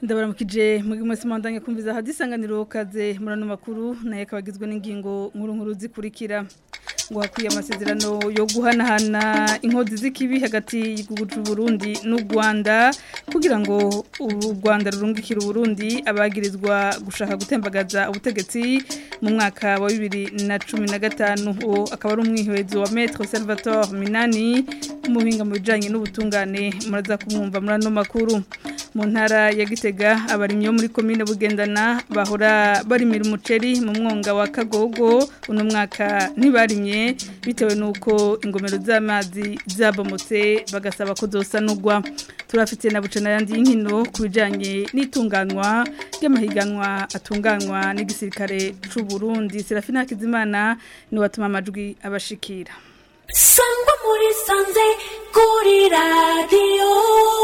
ndabaramukije muri mwese mwandanye kumviza hadisanganiro kaze murano makuru naye kabagizwe n'ingingo nkuru nkuru zikurikira ngo hakwiye amasezerano yo guhanahana inkozi z'ikibi hagati y'igihugu cy'u Burundi n'u Rwanda kugira ngo u Rwanda rurungikire Burundi abagirizwa gushaka gutembagaza ubutegetsi mu mwaka wa 2015 uwo akaba ari umwihwezo wa Maître Salvatore Minani umuhinga mu bijanye n'ubutungane muraza kumwumva murano makuru mu ntara ya Gitega abarimyi bo muri komine Bugendana bahora barimira umuceri mu mwonga wa Kagogo uno mwaka ntibarimye bitewe nuko ingomero z'amazi zabomotse bagasaba ko zosanurwa turafite na bucana yandi y'inkino ku bijanye n'itunganywa ry'amahiganwa atunganywa n'igisirikare c'u Burundi Serafina Kizimana ni watuma amajwi abashikira sangwa muri sanze kuri radiyo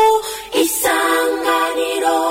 isanganiro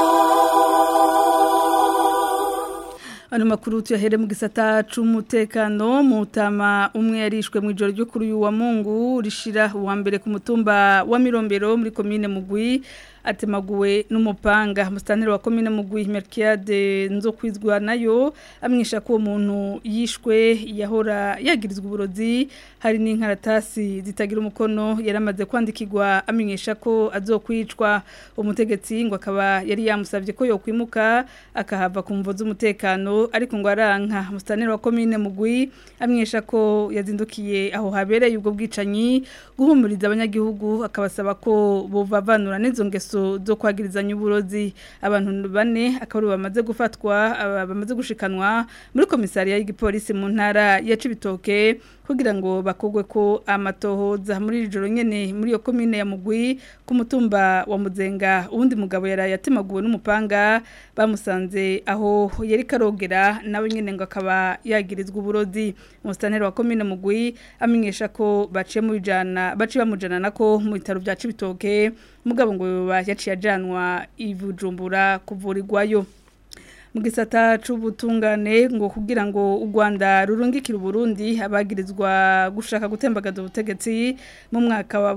Ano makuru tuyahere mu gisata c'umutekano mutama umwe yarishwe mu ijoro ryo kuri uyu wa Mungu rishira uwa mbere ku mutumba wa Mirombero muri commune Mugwi atemaguwe n'umupanga mustanire wa commune Mugwi Merkiade nzo kwizwa nayo amwisha ko umuntu yishwe yahora yagirizwa uburozi hari n'inkaratasi zitagira umukono yaramaze kwandikirwa amenyesha ko azokwicwa umutegetsi ngo akaba yari yamusavye ko yokwimuka akahava ku mvo z'umutekano ariko ngo aranka mustanire wa commune Mugwi amwisha ko yazindukiye aho habereye ubwo bwicanyi guhumuriza abanyagihugu akabasaba ko bovavanura n'izo ngeso zo kwagirizanya uburozi abantu bane akaba bamaze gufatwa bamaze gushikanwa muri komisariya y'igipolisi mu ntara ya Cibitoke kugira ngo bakogwe ko amatohoza muri iri joro nyene muri iyo komine ya Mugwi ku mutumba wa Muzenga uwundi mugabo yaraye atemaguwe n'umupanga bamusanze aho yari karogera nawe nyene ngo akaba yagirizwa uburozi umustaneri wa komine Mugwi amenyesha ko baciye mu bijana baciye bamujana nako mu bitaro bya Cibitoke mugabo ngo yaciye ajanwa ivujumbura kuvurirwayo mu gisata c'ubutungane ngo kugira ngo u Rwanda rurungikire Burundi abagirizwa gushaka gutembagaza ubutegetsi mu mwaka wa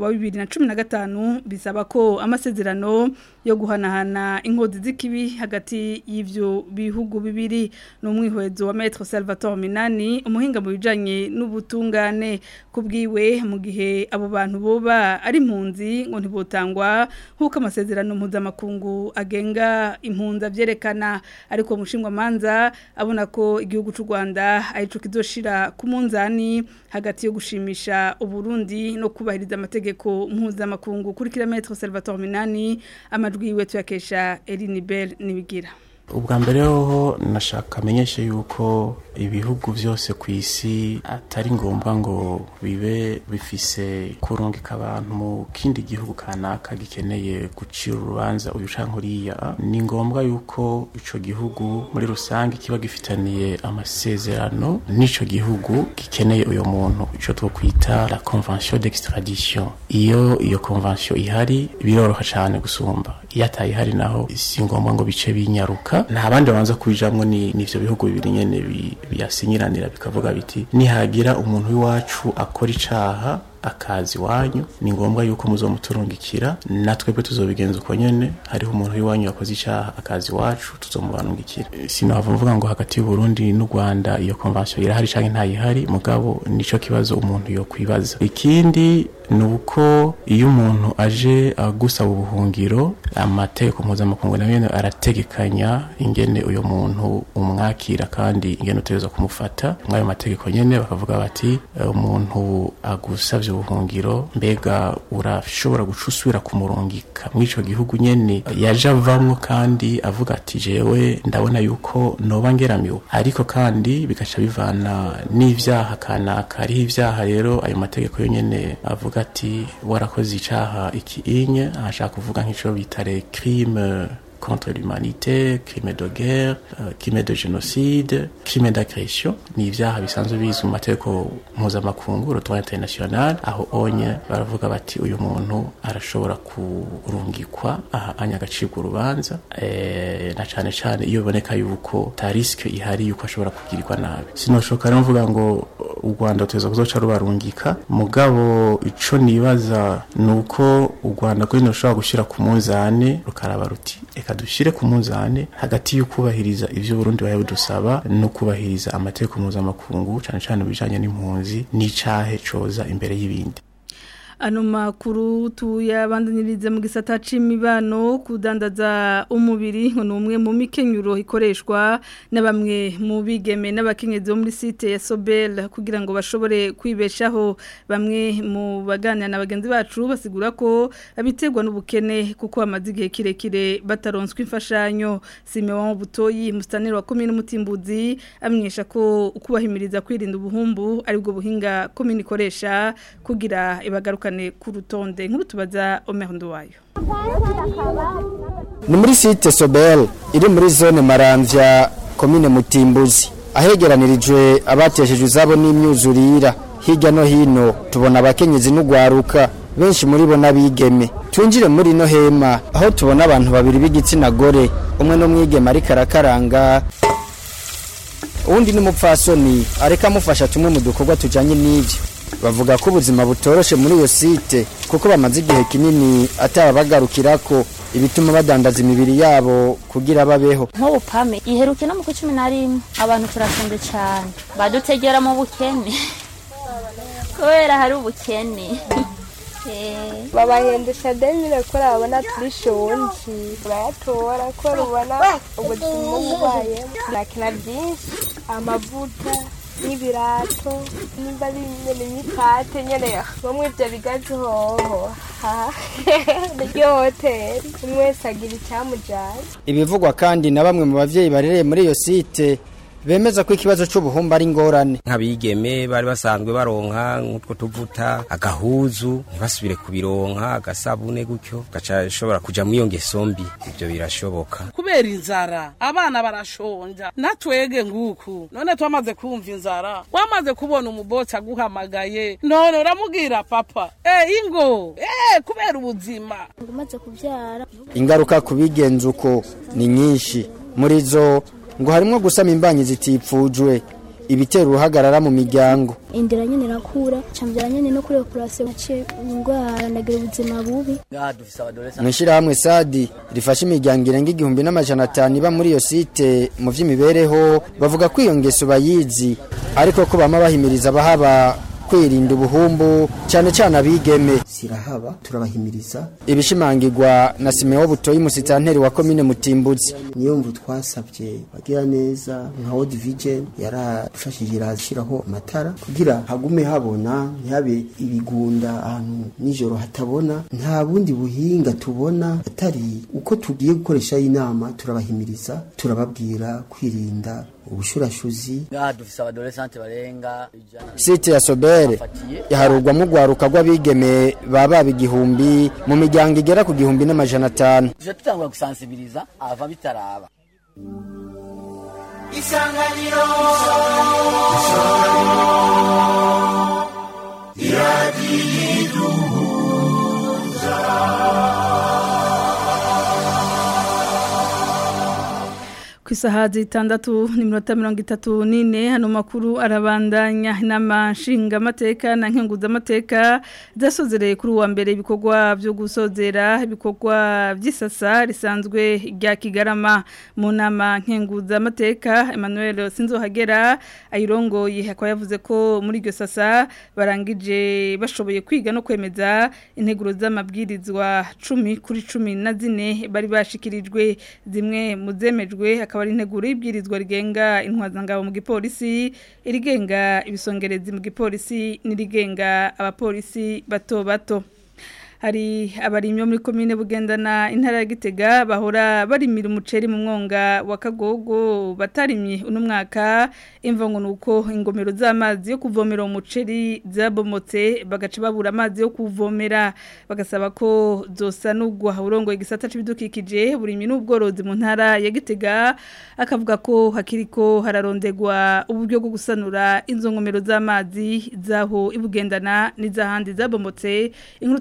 2015 bisaba ko amasezerano yo guhanahana inkozi z'ikibi hagati y'ivyo bihugu bibiri no mwihwezo wa Maître Salvatore Minani umuhinga mu bijanye n'ubutungane kubwiwe mu gihe abo bantu boba ari impunzi ngo ntibotangwa nkuko amasezerano mpuzamakungu agenga impunzi avyerekana ariko mushingwa manza abona ko igihugu cy'u Rwanda arico kizoshira ku munzani hagati yo gushimisha uburundi no kubahiriza amategeko mpuzamakungu kuri kilometero Salvatore Minani amajwi yiwe tuyakesha Eline Bell nibigira ubwa mbere hoho nashaka amenyeshe yuko ibihugu byose ku isi atari ngombwa ngo bibe bifise kurungika abantu mu kindi gihugu kanaka gikeneye gucira urubanza uyu canke uriya ni ngombwa yuko ico gihugu muri rusange kiba gifitaniye amasezerano n'ico gihugu gikeneye uyo muntu ico twokwita la convention d'extradition iyo iyo convention ihari biroroha cane gusumba iyo atayihari naho si ngombwa ngo bice binyaruka nta bandi babanza kubijamwo ni nivyo bihugu bibiri nyene biyasinyiranira bikavuga biti nihagira umuntu w'iwacu akora icaha akazi wanyu ni ngombwa yuko muzomuturungikira natwebwe tuzobigenza uko nyene hariho umuntu w'iwanyu yakoze icaha akazi wacu tuzomubarungikira sinava mvuga ngo hagati y'u Burundi n'u Rwanda iyo convention irahari canke ntayihari mugabo nico kibazo umuntu yo kwibaza ikindi nuko iyo umuntu aje agusaba ubuhungiro amategeko mpuzamakungu nayo nyene arategekanya ingene uyo muntu umwakira kandi ingene utegerezwa kumufata mwayo mategeko nyene bakavuga bati umuntu agusavye ubuhungiro mbega urashobora guca usubira kumurungika mw'ico gihugu nyene yaje avamwo kandi avuga ati jewe ndabona yuko noba ngeramiwe ariko kandi bigaca bivana n'ivyaha kanaka hariho ivyaha rero ayo mategeko yo nyene avuga ati warakoze icaha iki inye ashaka kuvuga nk'ico bita les crimes contre l'humanité, crime de guerre, uh, crime de génocide, crime d'agression ni ivyaha bisanzwe bizwi mu mategeko mpuzamakungu rutwa international aho onye baravuga bati uyu muntu arashobora kurungikwa aha anya agacibwa urubanza e, na cane cane iyo biboneka yuko ta riske ihari yuko ashobora kugirirwa nabi sinoshoka rero mvuga ngo u Rwanda ruteza kuzoca rubarungika mugabo ico nibaza nuko u Rwanda kuri rushobora gushira ku munzane rukaraba ruti eka dushire ku munzane hagati y'ukubahiriza ivyo Burundi baye budusaba no kubahiriza amategeko mpuzamakungu cane cane bijanye n'impunzi n'icahe coza imbere y'ibindi ano makuru tuyabandanirize mu gisata c'imibano kudandaza umubiri ngo ni umwe mu mikenyuro ikoreshwa na bamwe mu bigeme n'abakenyezi bo muri site ya Sobel kugira ngo bashobore kwibeshaho bamwe mu baganira na bagenzi bacu basigura ko abiterwa n'ubukene kuko bamaze igihe kirekire bataronswa imfashanyo Simeon Butoyi mustaneri wa komine Mutimbuzi amenyesha ko ukubahimiriza kwirinda ubuhumbu aribwo buhinga komine ikoresha kugira ibagaruka ku rutonde nk'ubu tubaza omehondo wayo ni muri site sobel iri muri zone maramvya komine mutimbuzi ahegeranirijwe abateshejwe izabo n'imyuzurira hirya no hino tubona abakenyezi n'ugwaruka benshi muri bo n'abigeme twinjire muri no hema aho tubona abantu babiri b'igitsina gore umwe n'umwigeme ariko arakaranga uwundi n'umupfasoni areka amufasha tumwe mu dukorwa tujanye n'ivyo bavuga ko ubuzima butoroshe muri iyo site kuko bamaze igihe kinini atababagarukirako ibituma badandaza imibiri yabo kugira babeho nk'ubu pame iheruke no mu kwa cumi na rimwe abantu turafunze cyane badutegera mu bukene kubera hari ubukene babahendesha demire ko urabona turi shonji urayatora ko rubona ubuzima bubayemo turakina byinshi amavuta n'ibirato nimba ari nyene n'ipate nyene bamwe ivyo bigazi hoho niryo hoteli umwe wese agira icyamujyanye ibivugwa kandi na bamwe mu bavyeyi barereye muri iyo site bemeza ko ikibazo c'ubuhumba ari ingorane nk'abigeme bari basanzwe baronka nk'utwo tuvuta agahuzu ntibasubire kubironka agasabune gutyo gaca shobora kuja muri iyo ngeso mbi ivyo birashoboka kubera inzara abana barashonja natwege nguku none twamaze kumva inzara wamaze kubona umubotsi aguhamagaye none uramubwira papa eh ingo eh kubera ubuzima umaze kubyara ingaruka ku bigenza uko ni nyinshi muri zo ngo harimo gusama imbanyi zitipfujwe ibitera uruhagarara mu miryango indira nyine irakura cambyara nyine no kuri operasiyo naciye indwara ndagira ubuzima bubi mu ishyirahamwe sadi rifasha imiryango irenga igihumbi n'amajana atanu iba muri iyo site mu by'imibereho bavuga ko iyo ngeso bayizi ariko ko bama bahimiriza abahaba kwirinda ubuhumbu cyane cyane abigeme sirahaba turabahimiriza ibishimangirwa na Simeon Butoyi musitanteri wa komine Mutimbuzi niyo mvu twasabye bagira neza nka World Vision yaradufashije irashiraho amatara kugira hagume habona ntihabe ibigunda ahantu nijoro hatabona nta bundi buhinga tubona atari uko tugiye gukoresha inama turabahimiriza turababwira kwirinda ubushurashuzi dufise abadolescente barenga site ya Sobere yaharugwamo urwaruka rw'abigeme baba igihumbi mu miryango igera ku gihumbi n'amajana atanu tuje tutangura gusansibiriza ava bitaraba isanganiro ku isaha zitandatu n'iminota mirongo itatu n'ine hano makuru arabandanya inama nshingamateka na nkenguzamateka zasozereye kuri uwa mbere ibikorwa byo gusozera ibikorwa by'isasa risanzwe rya kigarama mu nama nkenguzamateka Emmanuel Sinzohagera ayirongoye akaba yavuze ko muri iryo sasa barangije bashoboye kwiga no kwemeza integuro z'amabwirizwa cumi kuri cumi na zine bari bashikirijwe zimwe mu zemejwe akaba ari integuro y'ibwirizwa rigenga intwazangabo mu gipolisi irigenga ibisongerezi mu gipolisi n'irigenga abapolisi bato bato hari abarimyo muri komine bugendana intara ya Gitega bahora barimira umuceri mu mwonga wa Kagogo batarimye uno mwaka imva ngo nuko ingomero z'amazi yo kuvomera umuceri zabomotse bagaca babura amazi yo kuvomera bagasaba ko zosanurwa urongo igisata c'ibidukikije burimye n'ubworozi mu ntara ya Gitega akavuga ko hakiriko hararondegwa uburyo bwo gusanura inzo ngomero z'amazi zaho ibugendana n'izahandi zabomotse inkuru tubaza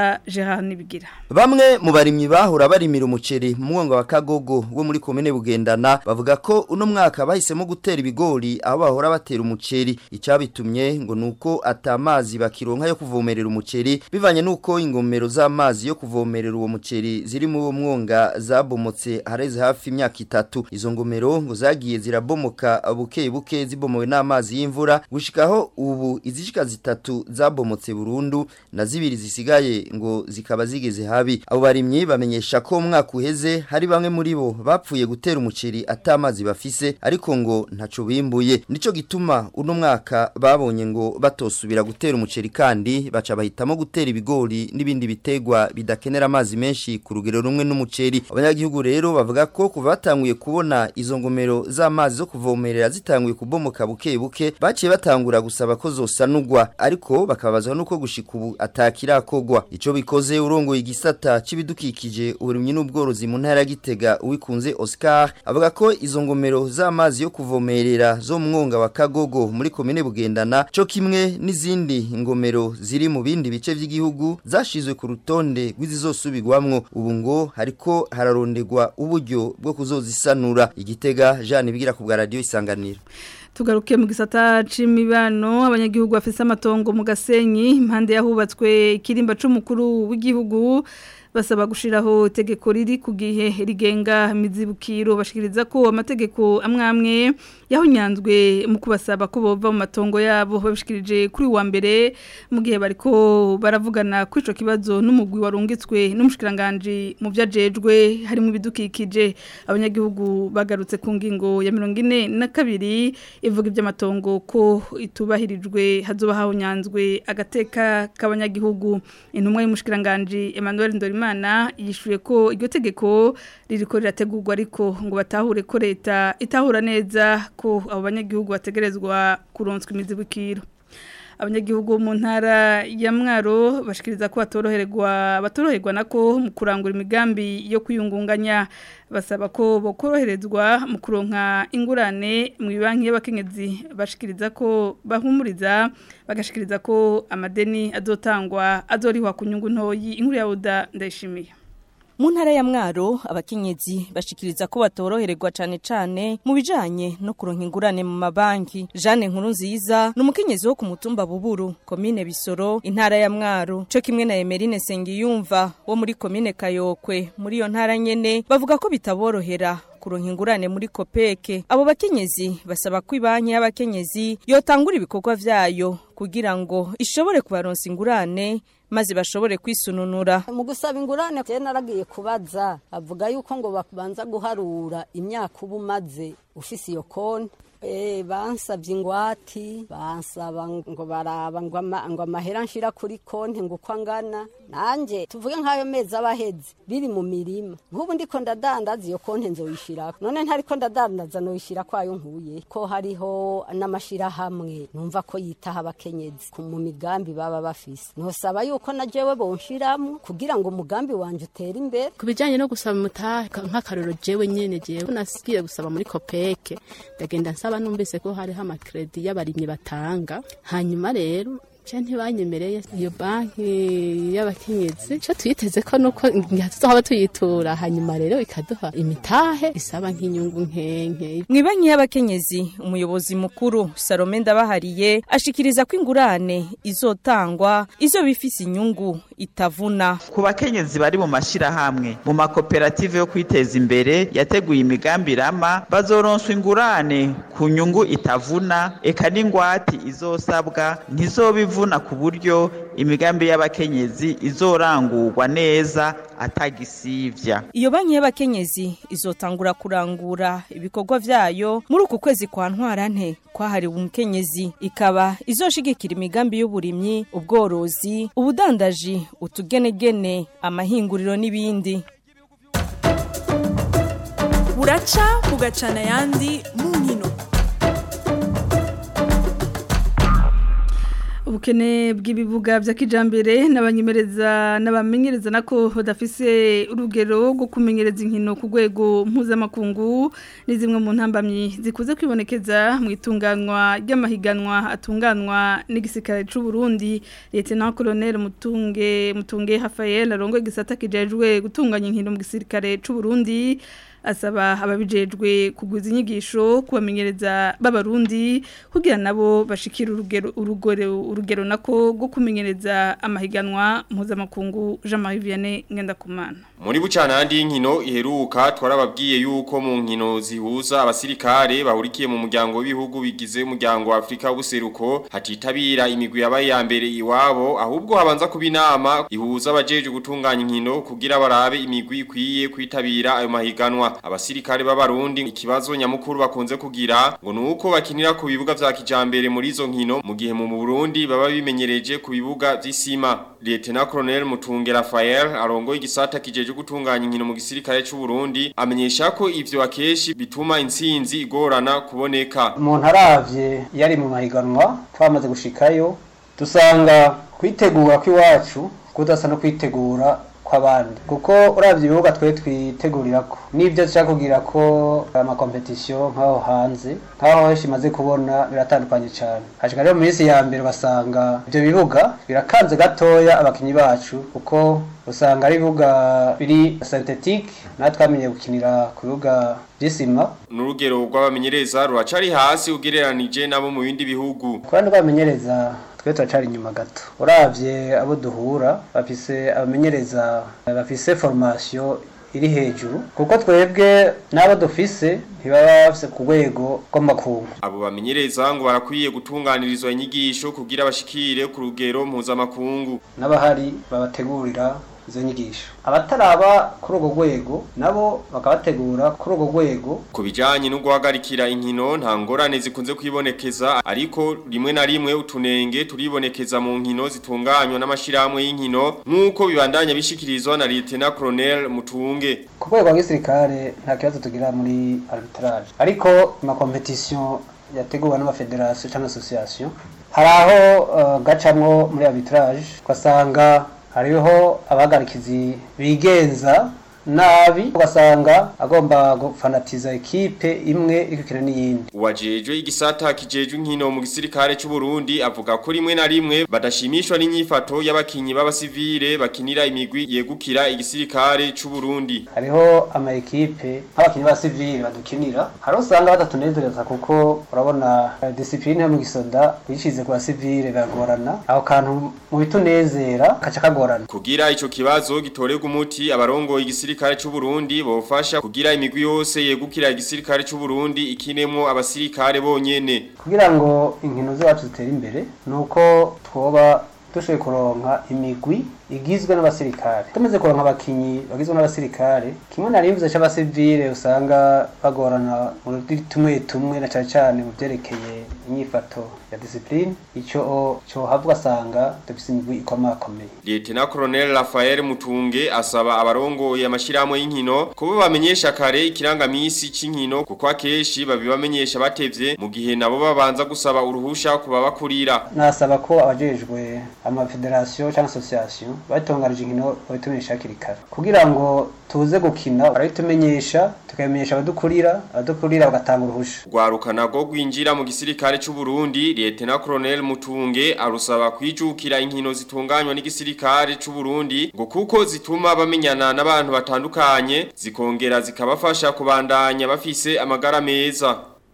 na Gerard Nibigira Bamwe mu barimyi bahora barimira umuceri mu mwonga wa Kagogo wo muri komine Bugendana bavuga ko uno mwaka bahisemo gutera ibigori aho bahora batera umuceri icabitumye ngo nuko atamazi bakironka yo kuvomerera umuceri bivanye nuko ingomero z'amazi yo kuvomerera uwo muceri ziri mu wo mwonga zabomotse hareze hafi imyaka itatu izo ngomero ngo zagiye zirabomoka buke buke zibomowe n'amazi y'imvura gushikaho ubu izishika zitatu zabomotse burundu na zibiri zisigaye ngo zikaba zigeze habi abo barimyi bamenyesha ko umwaka uheze hari bamwe muri bo bapfuye gutera umuceri atamazi bafise ariko ngo ntaco bimbuye nico gituma uno mwaka babonye ngo batosubira gutera umuceri kandi baca bahitamo gutera ibigori n'ibindi bitegwa bidakenera amazi menshi ku rugero rumwe n'umuceri abanyagihugu rero bavuga ko kuva batanguye kubona izo ngomero z'amazi zo kuvomerera zitanguye kubomoka buke buke baciye batangura gusaba ko zosanurwa ariko bakabazwa nuko gushika ubu atakirakogwa ico bikoze urongoye igisata c'ibidukikije uburimyi n'ubworozi mu ntara ya Gitega uwikunze Oscar avuga ko izo ngomero z'amazi yo kuvomerera zo mu mwonga wa Kagogo muri komine Bugendana co kimwe n'izindi ngomero ziri mu bindi bice vy'igihugu zashizwe ku rutonde rw'izizosubirwamwo ubu ngo hariko hararondegwa uburyo bwo kuzozisanura igitega Jean bigira ku bwa radio isanganiro tugaruke mu gisata c'imibano abanyagihugu bafise amatongo mu gasenyi impande yahubatswe ikirimba c'umukuru w'igihugu basaba gushiraho itegeko riri ku gihe rigenga mizibukiro bashikiriza ko amategeko amwe amwe yahunyanzwe mu kubasaba ko bova mu matongo yabo babishikirije kuri wa mbere mu gihe bariko baravugana kuri ico kibazo n'umugwi warungitswe n'umushikiranganje mu vyajejwe harimo ibidukikije abanyagihugu bagarutse ku ngingo ya 42 ivuga iby'amatongo ko itubahirijwe hazoba hahunyanzwe agateka k'abanyagihugu intumwa y'umushikiranganje Emmanuel Ndorimana yishuye ko iryo tegeko ririko rirategurwa ariko ngo batahure ko leta itahura neza ko abo banyagihugu bategerezwa kuronswa imizibukiro abanyagihugu mu ntara ya mwaro bashikiriza ko batoroherwa batoroherwa nako mu kurangura imigambi yo kuyungunganya basaba ko bokoroherezwa mu kuronka ingurane mu banki y'abakenyezi bashikiriza ko bahumuriza bagashikiriza ko amadeni azotangwa azorihwa ku nyungu ntoyi inkuru ya Oda ndayishimiye mu ntara ya mwaro abakenyezi bashikiriza ko batorohererwa cane cane mu bijanye no kuronka ingurane mu mabanki Jeanne Nkuru nziza ni umukenyezi wo ku mutumba Buburu komine Bisoro intara ya mwaro co kimwe na Emerine Sengiyumva wo muri komine Kayokwe muri iyo ntara nyene bavuga ko bitaborohera kuronka ingurane muri kopeke abo bakenyezi basaba ko ibanki y'abakenyezi yotangura ibikorwa vyayo kugira ngo ishobore kubaronsa ingurane maze bashobore kwisununura mu gusaba ingurane je naragiye kubaza avuga yuko ngo babanza guharura imyaka uba umaze ufise iyo konti Eh, bansabye ingwati bansaba ngo baraba ngo ama- ngo amahera nshira kuri konti ngo uko angana nanje tuvuge nk'ayo mezi abaheze biri mu mirima nk'ubu ndiko ndadandaza iyo konti nzoyishirako none ntariko ndadandaza noyishira kwayo nkuye ko hariho n'amashirahamwe numva ko yitaho abakenyezi ku- mu migambi baba bafise nosaba yuko na jewe bonshiramwo kugira ngo umugambi wanje utere imbere ku bijyanye no gusaba umutahe nk'akaroro jewe nyene jewe nasigiye gusaba muri kopeke ndagenda nsaba numvise ko hariho amakredi y'abarimyi batanga hanyuma rero je ntibanyemereye iyo banki y'abakenyezi co tuyiteze ko nuko tuzohaba tuyitura hanyuma rero ikaduha imitahe isaba nk'inyungu nkenke Mwibanki y'abakenyezi umuyobozi mukuru Salome Ndabahariye ashikiriza ko ingurane izotangwa izo bifise inyungu itavuna ku bakenyezi bari mu mashirahamwe mu makoperative yo kwiteza imbere yateguye imigambi rama bazoronswa ingurane ku nyungu itavuna eka n'ingwati izosabwa ntizobivuna ku buryo imigambi y'abakenyezi izorangurwa neza atagisivya Iyo banki y'abakenyezi izotangura kurangura ibikorwa vyayo muri uku kwezi kwa ntwarante kwahariwe umukenyezi ikaba izoshigikira imigambi y'uburimyi ubworozi ubudandaji utugenegene amahinguriro n'ibindi buraca bugacana ayandi mu nkino ubukene bw'ibibuga bya kijambere n'abanyemereza n'abamenyereza nako badafise urugero rwo kumenyereza inkino ku rwego mpuzamakungu ni zimwe mu ntambamyi zikuze kwibonekeza mu itunganywa ry'amahiganwa atunganywa n'igisirikare cy'u Burundi Lieutenant Colonel Mutunge Mutunge Raphael arongoye igisata kijejwe gutunganya inkino mu gisirikare cy'u Burundi asaba ababijejwe kuguza inyigisho kubamenyereza b'abarundi kugira nabo bashikira urugero urugero urugero nako rwo kumenyereza amahiganwa mpuzamakungu Jean-Marie Vianney Ngendakumana Muri bucanandi y'inkino iheruka twarababwiye yuko mu nkino zihuza abasirikare bahurikiye mu muryango w'ibihugu bigize umuryango wa Afrika w'ubuseruko hatitabira imigwi yabaye ya mbere iwabo ahubwo habanza kuba inama ihuza abajeje gutunganya inkino kugira barabe imigwi ikwiye kwitabira ayo mahiganwa abasirikare b'abarundi ikibazo nyamukuru bakunze kugira ngo nuko bakinira ku bibuga vya kijambere muri izo nkino mu gihe mu Burundi baba bimenyereje ku bibuga vy'isima Lieutenant Colonel Mutunge Raphael arongoye igisata kijeje gutunganya inkino mu gisirikare cy'u Burundi amenyesha ko ivyo akeshi bituma intsinzi igorana kuboneka umuntu aravye yari mu mahiganwa twamaze gushikayo dusanga kwitegura kw'iwacu kudasa no kwitegura kw'abandi kuko uravye ibibuga twe twitegurirako n'ivyo dushaka kugira ko amakompetisiyo nk'aho hanze nk'aho henshi imaze kubona biratandukanye cyane hashika rero mu minsi ya mbere basanga ivyo bibuga birakanze gatoya abakinyi bacu kuko usanga ari ibibuga biri synthetique natwe twamenye gukinira ku bibuga by'isima n'urugero rw'abamenyereza ruracari hasi ugereranije nabo mu bindi bihugu kubandi rw'abamenyereza twe turacari inyuma gato uravye abo duhura bafise abamenyereza bafise formation iri hejuru kuko twebwe n'abo dufise ntibaba bafise ku rwego rw'amakungu abo bamenyereza ngo barakwiye gutunganirizwa inyigisho kugira bashikire ku rugero mpuzamakungu n'abahari babategurira izo nyigisho abataraba kuri urwo rwego nabo bakabategura kuri urwo rwego ku bijyanye no guhagarikira inkino nta ngorane zikunze kwibonekeza ariko rimwe na rimwe utunenge turibonekeza mu nkino zitunganywa n'amashyirahamwe y'inkino nk'uko bibandanya bishyikirizwa na Lieutenant Colonel Mutunge ku rwego rw'igisirikare nta kibazo tugira muri arbitrage ariko amakompetisiyo yateguwe n'amafederasiyo cyangwa asosiyasiyo hari aho gacamwo muri arbitrage ugasanga hariho abagarikizi bigenza nabi ugasanga agomba gufanatiza ekipe imwe ikukina n'iyindi uwajejwe igisata kijejwe inkino mu gisirikare cy'u Burundi avuga ko rimwe na rimwe badashimishwa n'inyifato y'abakinyi b'abasivile bakinira imigwi yegukira igisirikare cy'u Burundi hariho ama ekipe nk'abakinyi b'abasivile badukinira hari usanga badatunezereza kuko urabona uh, discipline yo mu gisoda uyishize ku basivile biragorana aho kantu mu bitunezera kaca kagorana kugira ico kibazo gitorerwa umuti abarongoye igisirikare igisirikare cy'u Burundi bofasha kugira imigwi yose yegukira igisirikare cy'u Burundi ikinemo abasirikare bonyene kugira ngo inkino zacu zitere imbere nuko twoba dushoboye kuronka imigwi igizwe n'abasirikare tumaze kuronka abakinyi bagizwe n'abasirikare kimwe na rimwe c'abasivile usanga bagorana mu tumwe tumwe na cyane cyane mu byerekeye inyifato ya discipline ico cyo havuga asanga dufise imigwi ikomakomeye Lieutenant Colonel Raphael Mutunge asaba abarongoye amashiramo y'inkino kuba bamenyesha kare ikirangamisi c'inkino kuko akeshi babibamenyesha batevye mu gihe nabo babanza gusaba uruhusha kuba bakurira nasaba ko abajejwe ama federation cyangwa association batunganije inkino babitumenyesha hakiri kare kugira ngo tuze gukina barabitumenyesha tukamenyesha abadukurira abadukurira bagatanga uruhusha rwarukana rwo gwinjira mu gisirikare cy'u Burundi Lieutenant Colonel Mutunge arusaba kwijukira inkino zitunganywa n'igisirikare cy'u Burundi ngo kuko zituma bamenyana n'abantu batandukanye zikongera zikabafasha kubandanya bafise amagara meza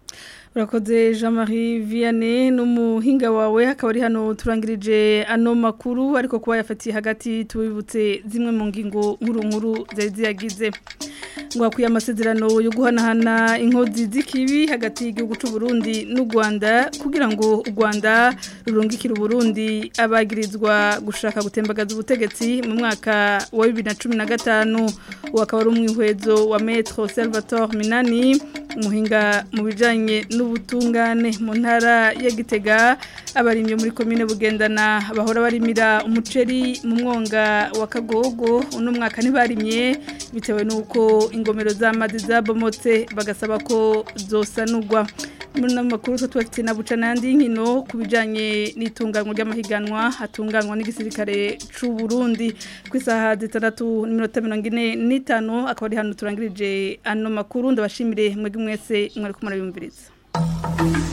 urakoze jean marie vianney n'umuhinga wawe hakaba ari hano turangirije ano makuru ariko kuba yafatiye hagati tubibutse zimwe mu ngingo nkuru nkuru zari ziyagize ngo hakwiye amasezerano yo guhanahana inkozi z'ikibi hagati y'igihugu cy'u Burundi n'u Rwanda kugira ngo u Rwanda rurungikire Burundi abagirizwa gushaka gutembagaza ubutegetsi mu mwaka wa 2015 wakaba ari umwihwezo wa Maître Salvatore Minani umuhinga mu bijanye n'ubutungane mu ntara ya Gitega abarimye muri commune Bugendana bahora barimira umuceri mu mwonga wa Kagogo uno mwaka ntibarimye bitewe nuko ingomero z'amazi zabomotse bagasaba ko zosanurwa muri no makuru so tubafite na buca nandi nkino kubijanye n'itunganywa ry'amahiganwa hatunganywa n'igisirikare c'u Burundi ku isaha zitandatu n'iminota mirongo ine n'itanu akaba ari hano turangirije ano makuru ndabashimire mwebwe mwese mwari kumara yumviriza